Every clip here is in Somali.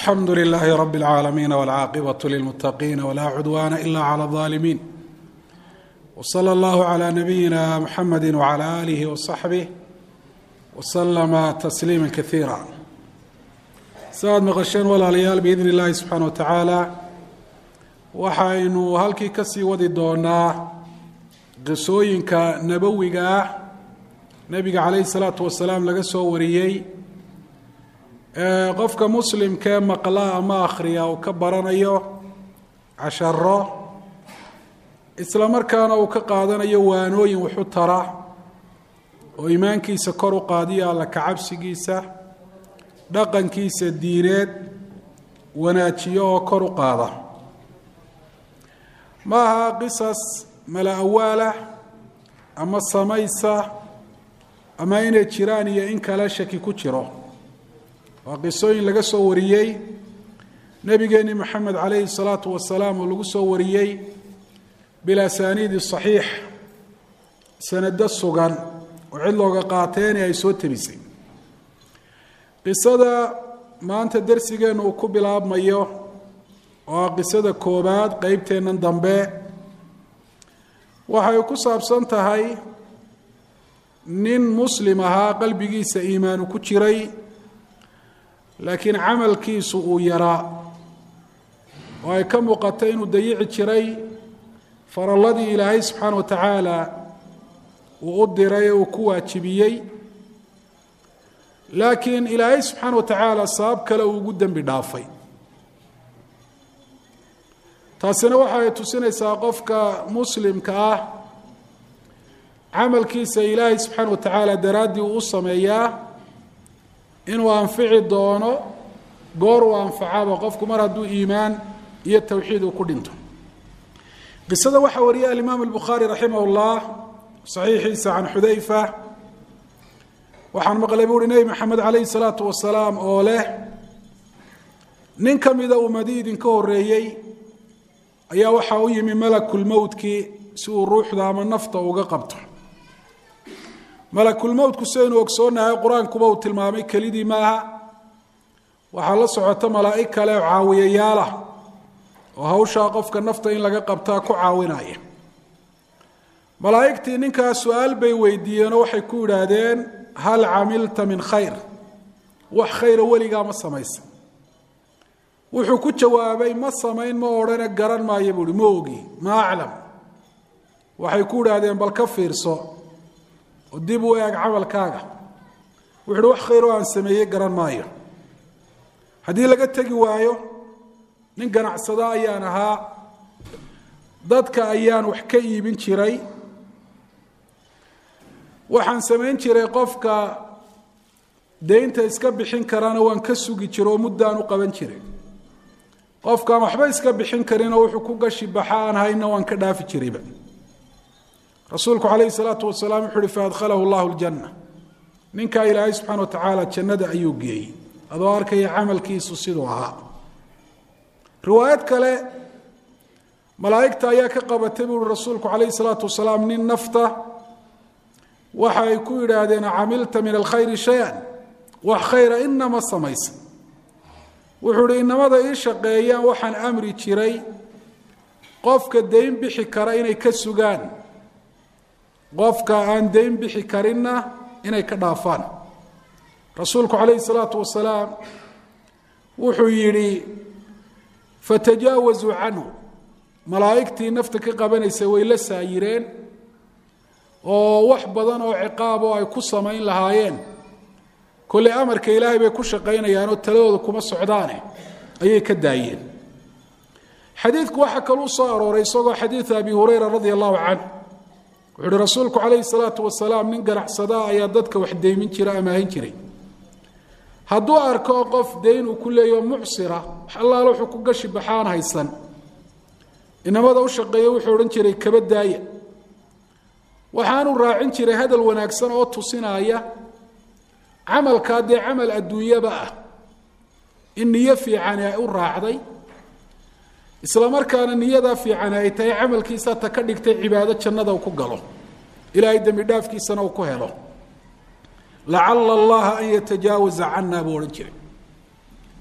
alxamdu lilaahi rab اlcaalamiin wاlcaaqibaة lilmutaqiina wla cudwana ila clى الظaalimiin wslى اllahu عlى nabiyina mxamedi wعlى alih wصaxbih wslama tasliima kaiira siaad maqasheen walaalayaal biidn اllahi subxaana wa tacaala waxaynu halkii kasii wadi doonaa qisooyinka nabowiga ah nebiga calayhi الsalaatu wasalaam laga soo wariyey qofka muslimkee maqla ama akhriya uu ka baranayo casharo isla markaana uu ka qaadanayo waanooyin waxu tara oo iimaankiisa kor u qaadiyo alla kacabsigiisa dhaqankiisa diineed wanaajiyo oo kor u qaada ma aha qisas mala awaalah ama samaysa ama inay jiraan iyo in kale shaki ku jiro waa qisooyin laga soo wariyey nebigeeni moxamed calayhi الsalaatu wasalaam oo lagu soo wariyey bilasaniidi صaxiix sanado sugan oo cid looga qaateeni ay soo tebisay qisada maanta darsigeenu uu ku bilaabmayo oo ah qisada koobaad qeybteennan dambe waxay ku saabsan tahay nin muslim ahaa qalbigiisa iimaanu ku jiray laakiin camalkiisu uu yaraa oo ay ka muuqatay inuu dayici jiray faralladii ilaahay subxaana wa tacaala uu u diray ee uu ku waajibiyey laakiin ilaahay subxaana wa tacaala sabab kale uu ugu dembi dhaafay taasina waxa ay tusinaysaa qofka muslimka ah camalkiisa ilaahay subxaana wa tacaala daraaddii uu u sameeyaa inuu anfici doono goor uu anfacaba qofku mar hadduu iimaan iyo towxiid uu ku dhinto qisada waxaa wariyay alimaam albukhaari raximah اllah saxiixiisa can xudayfa waxaan maqlay bu uhi nebi maxamed calayhi salaatu wasalaam oo leh nin ka mida ummadii idinka horeeyey ayaa waxaa u yimi malakulmowtkii si uu ruuxda ama nafta uga qabto malakulmowtku sidaynu ogsoonahay qur-aankuba uu tilmaamay kelidii maaha waxaa la socota malaa'ig kale oo caawiyayaalah oo hawshaa qofka nafta in laga qabtaa ku caawinaya malaa'igtii ninkaas su-aal bay weydiiyeenoo waxay ku yidhaahdeen hal camilta min khayr wax khayra weligaa ma samaysa wuxuu ku jawaabay ma samayn ma odhane garan maayo buuhi ma ogi ma aclam waxay ku yidhaahdeen bal ka fiirso oo dib u eeg camalkaaga wuxu uhi wax khayroo aan sameeyey garan maayo haddii laga tegi waayo nin ganacsada ayaan ahaa dadka ayaan wax ka iibin jiray waxaan samayn jiray qofka deynta iska bixin karana waan ka sugi jiro oo muddaan u qaban jiray qofkaan waxba iska bixin karinoo wuxuu ku gashi baxa aan hayna waan ka dhaafi jirayba rasuulku calayhi salaatu wasalaam wuxu uhi faadkhalahu llahu ljanna ninkaa ilaahay subxana wa tacaala jannada ayuu geeyey adoo arkaya camalkiisu siduu ahaa riwaayad kale malaa'igta ayaa ka qabatay buu uhi rasuulku calayhi salaatu wasalaam nin nafta waxa ay ku yidhaahdeen camilta min alkhayri shay-an wax khayra inama samaysa wuxuu ihi inamada ii shaqeeyaan waxaan amri jiray qofka dayn bixi kara inay ka sugaan qofka aan dayn bixi karinna inay ka dhaafaan rasuulku calayhi salaatu wasalaam wuxuu yidhi fatajaawazuu canhu malaa'igtii nafta ka qabanaysa way la saayireen oo wax badan oo ciqaab oo ay ku samayn lahaayeen kolley amarka ilaahay bay ku shaqaynayaanoo taladooda kuma socdaane ayay ka daayeen xadiidku waxaa kaluu soo arooray isagoo xadiida abi hurayra radia allahu canh wuxu uhi rasuulku calayhi salaatu wasalaam nin ganacsadaa ayaa dadka wax deymin jira amaahin jiray hadduu arko qof dayn uu ku leeyaho mucsira wax allaala wuxuu ku gashi baxaan haysan inamada u shaqeeya wuxuu odhan jiray kaba daaya waxaanu raacin jiray hadal wanaagsan oo tusinaya camalkaa dee camal adduunyaba ah in niyo fiicani ay u raacday isla markaana niyadaa fiicani ay tahay camalkiisa ta ka dhigtay cibaado jannada uu ku galo ilaahay dembi dhaafkiisana uu ku helo lacala allaha an yatajaawaza cana buu odhan jiray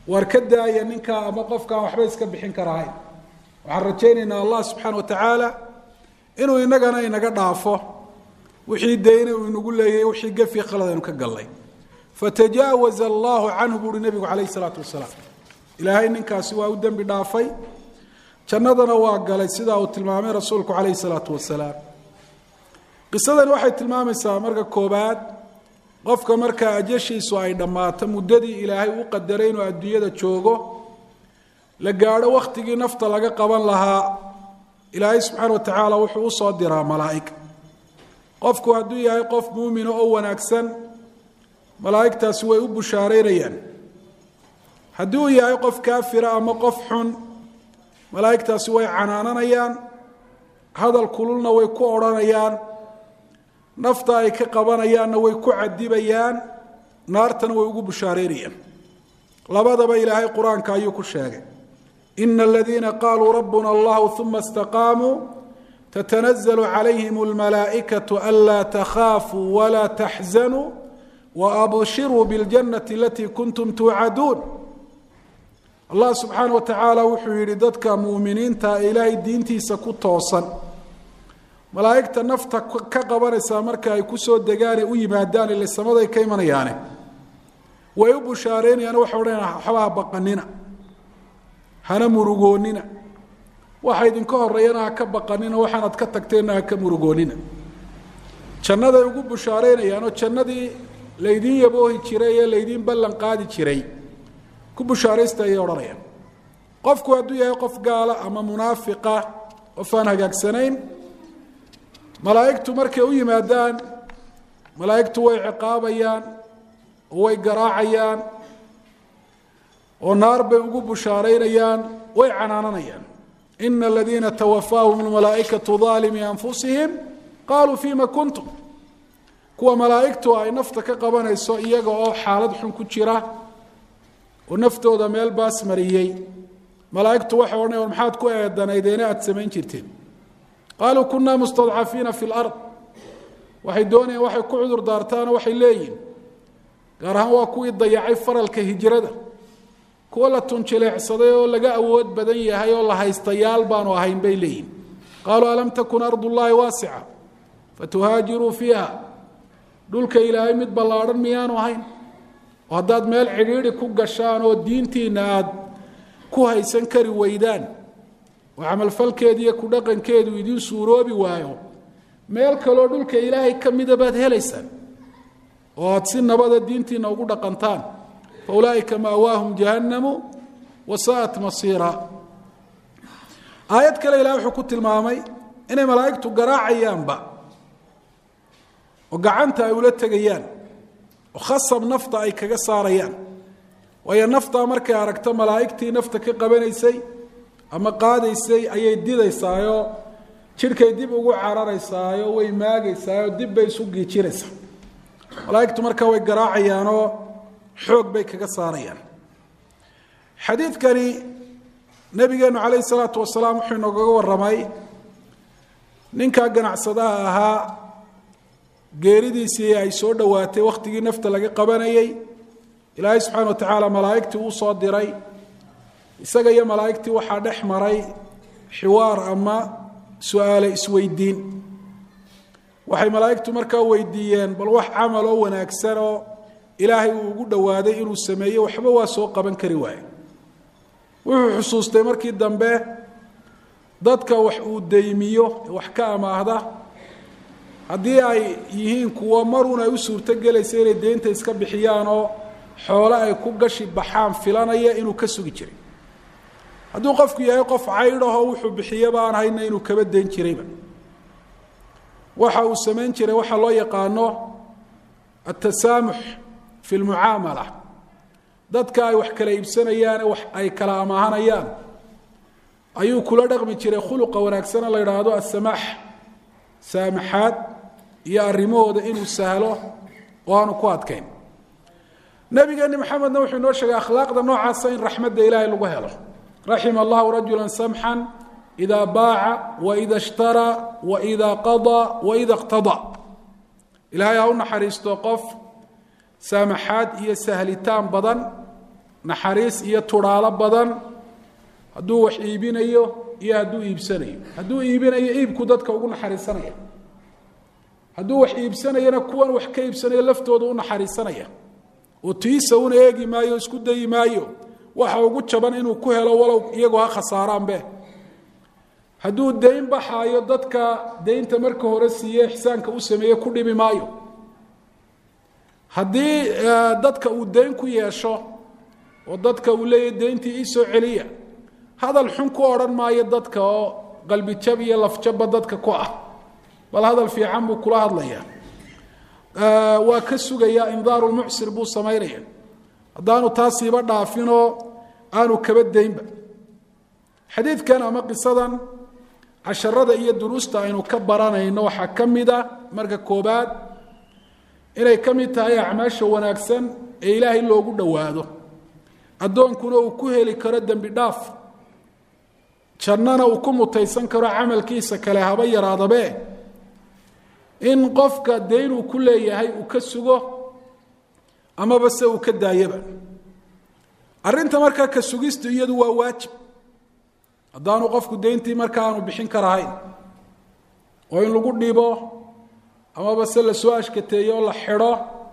waar ka daaya ninkaa ama qofkaan waxba iska bixin karahayn waxaan rajaynaynaa allah subxaana wa tacaala inuu inagana inaga dhaafo wixii dayna uu inagu leeyahay wixii gafi khalad aynu ka gallay fatajaawaza allahu canhu buuhi nebigu calayhi salaatu wasalaam ilaahay ninkaasi waa u dembi dhaafay jannadana waa galay sidaa uu tilmaamay rasuulku calayhi salaatu wasalaam qisadani waxay tilmaamaysaa marka koobaad qofka markaa ajashiisu ay dhammaato muddadii ilaahay u qadaray inuu adduunyada joogo la gaadho wakhtigii nafta laga qaban lahaa ilaahay subxaana wa tacaala wuxuu usoo diraa malaa'ig qofku hadduu yahay qof muumina oo wanaagsan malaa'igtaasi way u bushaareynayaan haddii uu yahay qof kaafira ama qof xun malaa'igtaasi way canaananayaan hadal kululna way ku odhanayaan nafta ay ka qabanayaanna way ku cadibayaan naartana way ugu bushaareynayaan labadaba ilaahay qur-aanka ayuu ku sheegay ina aladiina qaaluu rabbuna allahu uma istaqaamuu tatanazalu calayhim almalaa'ikatu anlaa takhaafuu walaa taxzanuu waabshiruu biاljannati alatii kuntum tuucaduun allah subxaana wa tacaala wuxuu yidhi dadka muuminiinta ee ilaahay diintiisa ku toosan malaa'igta nafta ka qabanaysaa marka ay ku soo degaan ee u yimaadaan ile samaday ka imanayaane way u bushaareynayaan waxay odhanayaan waxba ha baqanina hana murugoonina waxa idinka horeeyana ha ka baqanina waxaanad ka tagteenna ha ka murugoonina jannaday ugu bushaareynayaan oo jannadii laydiin yaboohi jiray ee laydiin ballan qaadi jiray ku bushaaraysta ayay odhanayaan qofku hadduu yahay qof gaala ama munaafiqa qof aan hagaagsanayn malaa'igtu markay u yimaadaan malaa'igtu way ciqaabayaan oo way garaacayaan oo naar bay ugu bushaareynayaan way canaananayaan ina aladiina tawafaahum almalaa'ikatu daalimii anfusihim qaaluu fima kuntum kuwa malaa'igtu ay nafta ka qabanayso iyaga oo xaalad xun ku jira oo naftooda meel baas mariyey malaa'igtu waxay odhanaya war maxaad ku eedanaydeene aada samayn jirteen qaaluu kunaa mustadcafiina fi lard waxay doonayaan waxay ku cudur daartaanoo waxay leeyihin gaar ahaan waa kuwii dayacay faralka hijrada kuwa la tunjileecsaday oo laga awood badan yahay oo la haystayaal baanu ahayn bay leeyihin qaaluu alam takun ardu llaahi waasica fatuhaajiruu fiiha dhulka ilaahay mid ballaadhan miyaanu ahayn oo haddaad meel cidhiidhi ku gashaan oo diintiinna aada ku haysan kari weydaan oo camalfalkeedu iyo ku dhaqankeedu idiin suuroobi waayo meel kaloo dhulka ilaahay ka mida baad helaysaan oo aada si nabada diintiinna ugu dhaqantaan fa ulaa'ika maawaahum jahannamu wa sa'at masiira aayad kale ilahay wuxuu ku tilmaamay inay malaa'igtu garaacayaanba oo gacanta ay ula tegayaan oo khasab nafta ay kaga saarayaan waayo naftaa markay aragto malaa'igtii nafta ka qabanaysay ama qaadaysay ayay didaysaayo jidhkay dib ugu cararaysaayo way maagaysaayo dib bay isu giijinaysaa malaa'igtu markaa way garaacayaanoo xoog bay kaga saarayaan xadiidkani nabigeenu calayhi salaatu wasalaam wuxuu inoogaga warramay ninkaa ganacsadaha ahaa geeridiisii ay soo dhowaatay wakhtigii nafta laga qabanayay ilaahay subxaana wa tacaala malaa'igtii uu soo diray isaga iyo malaa'igtii waxaa dhex maray xiwaar ama su-aale isweydiin waxay malaa'igtu markaa weydiiyeen bal wax camal oo wanaagsan oo ilaahay uu ugu dhowaaday inuu sameeyo waxba waa soo qaban kari waaye wuxuu xusuustay markii dambe dadka wax uu deymiyo wax ka amaahda haddii ay yihiin kuwo maruun ay u suurtogelaysa inay deynta iska bixiyaan oo xoole ay ku gashi baxaan filanaya inuu ka sugi jiray hadduu qofku yahay qof caydhahoo wuxuu bixiyaba aan hayna inuu kaba dayn jirayba waxa uu samayn jiray waxaa loo yaqaano atasaamux fi lmucaamala dadka ay wax kala iibsanayaan wax ay kala amaahanayaan ayuu kula dhaqmi jiray khuluqa wanaagsana la yidhaahdo asamaax saamaxaad iyo arrimahooda inuu sahlo oo aanu ku adkayn nabigeeni maxamedna wuxuu inoo sheegay akhlaaqda noocaasa in raxmadda ilaahay lagu helo raxima allahu rajula samxan ida baaca waida ishtaraa waida qadaa waida iqtadaa ilaahay ha u naxariisto qof saamaxaad iyo sahlitaan badan naxariis iyo tudhaalo badan hadduu wax iibinayo iyo hadduu iibsanayo hadduu iibinayo iibku dadka ugu naxariisanaya hadduu wax iibsanayana kuwan wax ka iibsanaya laftooda u naxariisanaya oo tiisa una eegi maayo o isku dayi maayo waxa ugu jaban inuu ku helo walow iyagoo ha khasaaraanbe hadduu dayn baxaayo dadka daynta marka hore siiye ixsaanka u sameeye ku dhibi maayo haddii dadka uu dayn ku yeesho oo dadka uu leeyahy dayntii iisoo celiya hadal xun ku odhan maayo dadka oo qalbijab iyo lafjabba dadka ku ah bal hadal fiican buu kula hadlaya waa ka sugaya indaaru lmucsir buu samaynaya haddaanu taasiiba dhaafinoo aanu kaba daynba xadiidkan ama qisadan casharada iyo duruusta aynu ka baranayno waxaa ka mid a marka koobaad inay ka mid tahay acmaasha wanaagsan ee ilaahay loogu dhowaado addoonkuna uu ku heli karo dembi dhaaf jannana uu ku mutaysan karo camalkiisa kale haba yaraadabe in qofka dayn uu ku leeyahay uu ka sugo amaba se uu ka daayaba arrinta markaa ka sugistu iyadu waa waajib haddaanu qofku dayntii marka aanu bixin karahayn oo in lagu dhibo amaba se lasoo ashkateeyo oo la xidho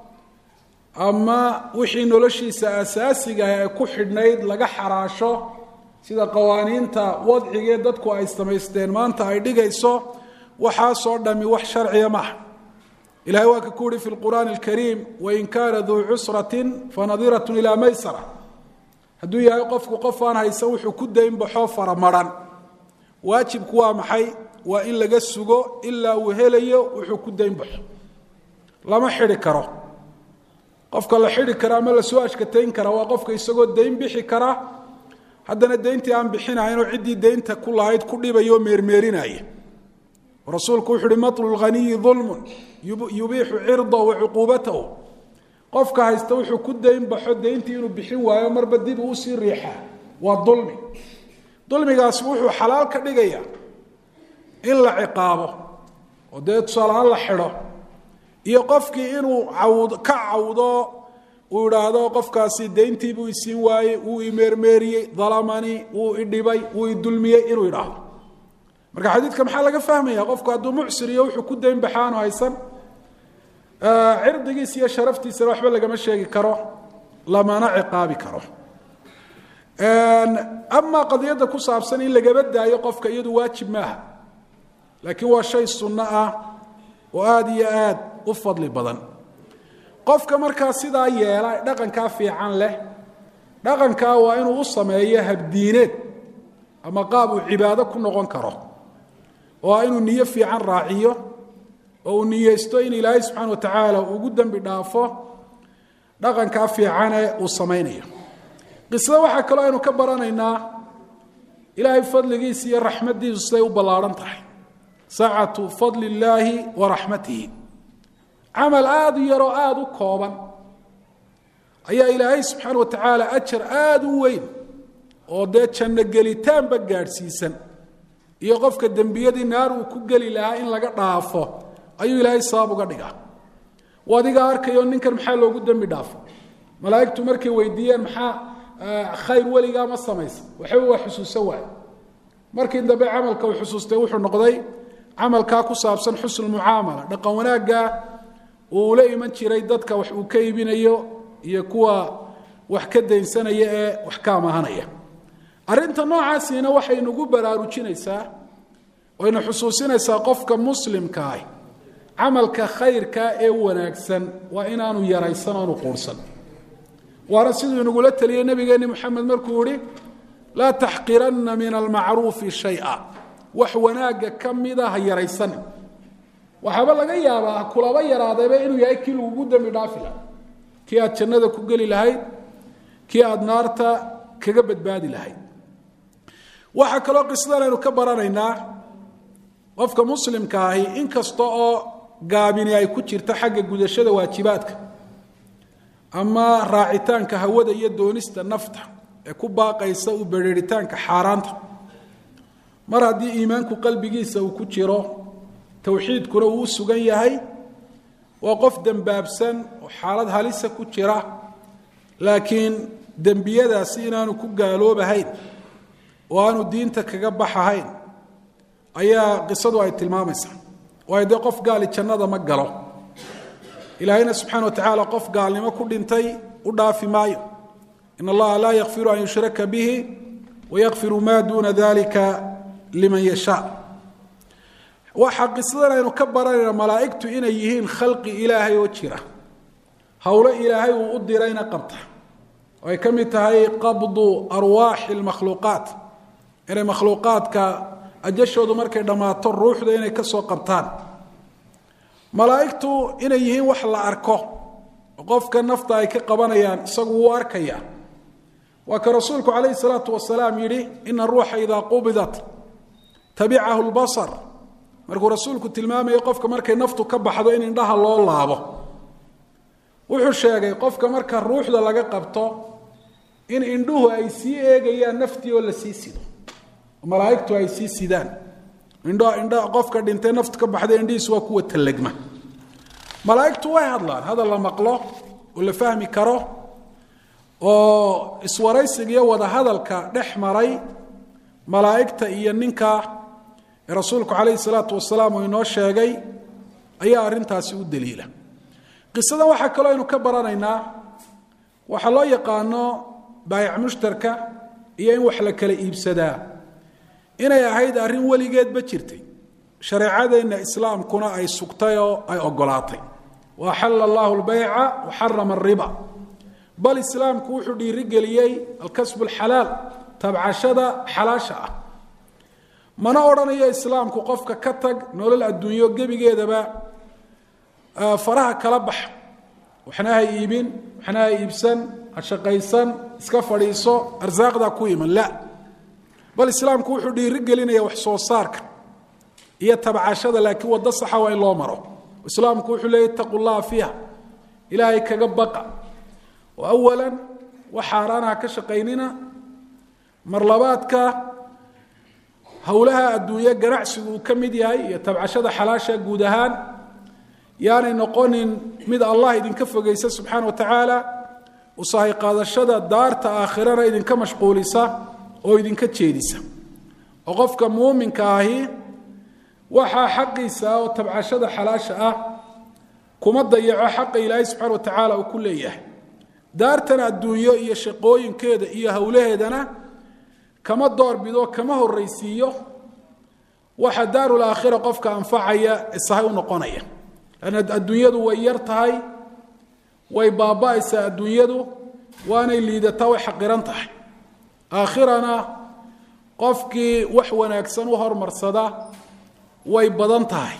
ama wixii noloshiisa asaasiga ee ku xidhnayd laga xaraasho sida qawaaniinta wadcigee dadku ay samaysteen maanta ay dhigayso waxaasoo dhami wax sharciya maaha ilahay waa ka ku uhi fi lqur'aani alkariim wain kaana duu cusratin fanadirat ilaa maysara hadduu yahay qofku qof aan haysan wuxuu ku dayn baxo faramaran waajibku waa maxay waa in laga sugo ilaa uu helayo wuxuu ku dayn baxo lama xidhi karo qofka la xidhi kara ama lasoo ashkatayn kara waa qofka isagoo dayn bixi kara haddana dayntii aan bixinahaynoo ciddii daynta ku lahayd ku dhibayo meermeerinaya rasuulku wuxu uhi matlu lghaniyi dulmun yubiixu cirdahu wa cuquubatahu qofka haysta wuxuu ku dayn baxo dayntii inuu bixin waayo marba dib uu usii riixaa waa dulmi dulmigaasi wuxuu xalaal ka dhigaya in la ciqaabo oo dee tusaalahaan la xidho iyo qofkii inuu cawd ka cawdo uu idhaahdo qofkaasi dayntiibuu isiin waayey wuu imeermeeriyey dalamanii wuu idhibay wuu idulmiyey inuu idhaahdo marka xadiidka maxaa laga fahmaya qofku hadduu mucsir iyo wuxuu ku dayn baxa aanu haysan cirdigiisa iyo sharaftiisana waxba lagama sheegi karo lamana ciqaabi karo amaa qadiyadda ku saabsan in lagaba daayo qofka iyadu waajib maaha laakiin waa shay sunno ah oo aada iyo aad u fadli badan qofka markaa sidaa yeela dhaqankaa fiican leh dhaqankaa waa inuu u sameeyo habdiineed ama qaab uu cibaado ku noqon karo oo ah inuu niyo fiican raaciyo oo uu niyeysto in ilaahay subxaana wa tacaala ugu dembi dhaafo dhaqankaa fiicane uu samaynayo qisada waxaa kaloo aynu ka baranaynaa ilaahay fadligiisa iyo raxmaddiisu siday u ballaadhan tahay sacatu fadli illaahi wa raxmatihi camal aada u yaroo aada u kooban ayaa ilaahay subxaana wa tacaala ajar aada u weyn oo dee janno gelitaanba gaadhsiisan iyo qofka dembiyadii naar uu ku geli lahaa in laga dhaafo ayuu ilaahay sabab uga dhigaa u adigaa arkayo ninkan maxaa loogu dembi dhaafo malaa'igtu markay weydiiyeen maxaa khayr weligaa ma samaysa waxba waa xusuusan waay markii dambe camalka uu xusuustay wuxuu noqday camalkaa ku saabsan xusn mucaamala dhaqan wanaagga uu la iman jiray dadka wax uu ka iibinayo iyo kuwa wax ka daynsanaya ee wax ka amahanaya arrinta noocaasiina waxay nagu baraarujinaysaa wayna xusuusinaysaa qofka muslimka ah camalka khayrka ee wanaagsan waa inaanu yaraysan oonu quursan waana siduu inagula teliyey nabigeeni moxamed markuu yihi laa taxqiranna min almacruufi shaya wax wanaagga ka mida ha yaraysanin waxaaba laga yaabaa kulaba yaraadeeba inuu yahay kii lagugu dembi dhaafi laha kii aad jannada ku geli lahayd kii aada naarta kaga badbaadi lahayd waxaa kaloo qisadan aynu ka baranaynaa qofka muslimka ahi in kasta oo gaabini ay ku jirto xagga gudashada waajibaadka ama raacitaanka hawada iyo doonista nafta ee ku baaqaysa u bereeritaanka xaaraanta mar haddii iimaanku qalbigiisa uu ku jiro towxiidkuna uu u sugan yahay waa qof dembaabsan oo xaalad halisa ku jira laakiin dembiyadaasi inaanu ku gaaloobahayn oo aanu diinta kaga baxahayn ayaa qisadu ay tilmaamaysaa waayo dee qof gaali jannada ma galo ilaahayna subxana wa tacaala qof gaalnimo ku dhintay u dhaafi maayo in allaha laa yakfiru an yushraka bihi wayakfiru maa duuna dalika liman yashaa waxaa qisadan aynu ka baranayna malaa'igtu inay yihiin khalqi ilaahay oo jira howlo ilaahay uu u dirayna qabta oo ay ka mid tahay qabdu arwaaxi lmakhluuqaat inay makhluuqaadka ajashoodu markay dhammaato ruuxda inay ka soo qabtaan malaa'igtu inay yihiin wax la arko oo qofka nafta ay ka qabanayaan isagu wuu arkaya waa ka rasuulku calayhi salaatu wasalaam yidhi ina ruuxa idaa qubidat tabicahu lbasar markuu rasuulku tilmaamayo qofka markay naftu ka baxdo in indhaha loo laabo wuxuu sheegay qofka marka ruuxda laga qabto in indhuhu ay sii eegayaan naftii oo la sii sido malaaigtu ay sii sidaan indho indho qofka dhintay naftu ka baxday indhihiisu waa kuwa tallegma malaaigtu way hadlaan hadal la maqlo oo la fahmi karo oo iswaraysiga iyo wada hadalka dhex maray malaa'igta iyo ninka ee rasuulku calayhi salaatu wasalaam uu inoo sheegay ayaa arrintaasi u daliila qisadan waxaa kaloo aynu ka baranaynaa waxaa loo yaqaano baayac mushtarka iyo in wax la kala iibsadaa inay ahayd arrin weligeedba jirtay shareecadeenna islaamkuna ay sugtay oo ay ogolaatay wa axala allahu lbayca wa xarama ariba bal islaamku wuxuu dhiirigeliyey alkasbu alxalaal tabcashada xalaasha ah mana odhanayo islaamku qofka ka tag nolol adduunyo gebigeedaba faraha kala bax waxna ha iibin waxna ha iibsan ha shaqaysan iska fadhiiso arsaaqdaa ku iman la bal islaamku wuxuu dhiiri gelinaya wax soo saarka iyo tabcashada laakiin waddo saxa waa in loo maro islaamku wuxuu leeyay itaqu llaha fiiha ilaahay kaga baqa oo awalan wax xaaraanaha ka shaqaynina mar labaadka howlaha adduunye ganacsigu uu ka mid yahay iyo tabcashada xalaasha guud ahaan yaanay noqonin mid allah idinka fogeysa subxaana wa tacaala usahay qaadashada daarta aakhirana idinka mashquulisa oo idinka jeedisa oo qofka muuminka ahi waxaa xaqiisa oo tabcashada xalaasha ah kuma dayaco xaqa ilaahay subxana wa tacaala uu ku leeyahay daartan adduunyo iyo shaqooyinkeeda iyo howlaheedana kama doorbido kama horraysiiyo waxa daarul aakhira qofka anfacaya isahay u noqonaya lanna adduunyadu way yar tahay way baaba'aysaa adduunyadu waanay liidataa way xaqiran tahay aakhirana qofkii wax wanaagsan u hormarsada way badan tahay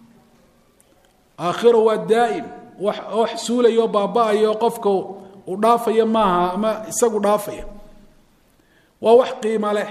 aakhiro waa daa'im wax wax suulayo baaba'ayo qofka uu dhaafaya maaha ama isagu dhaafaya waa wax qiimo leh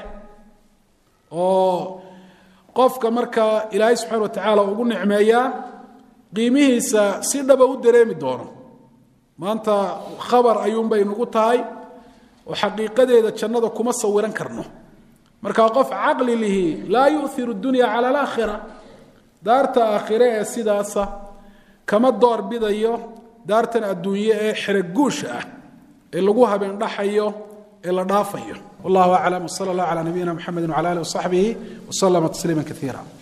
oo qofka marka ilaahay subxana wa tacaala ugu nicmeeyaa qiimihiisa si dhaba u dareemi doono maanta khabar ayuunbay nagu tahay oo xaqiiqadeeda jannada kuma sawiran karno markaa qof caqli lihi laa yu'iru dunya cala alaakhira daarta aakhire ee sidaasa kama door bidayo daartan adduunye ee xeroguusha ah ee lagu habeen dhaxayo ee la dhaafayo wallahu aclam wsala allah calaa nabiyina mxamedi wcala alih wasaxbihi waslama tasliima kaiira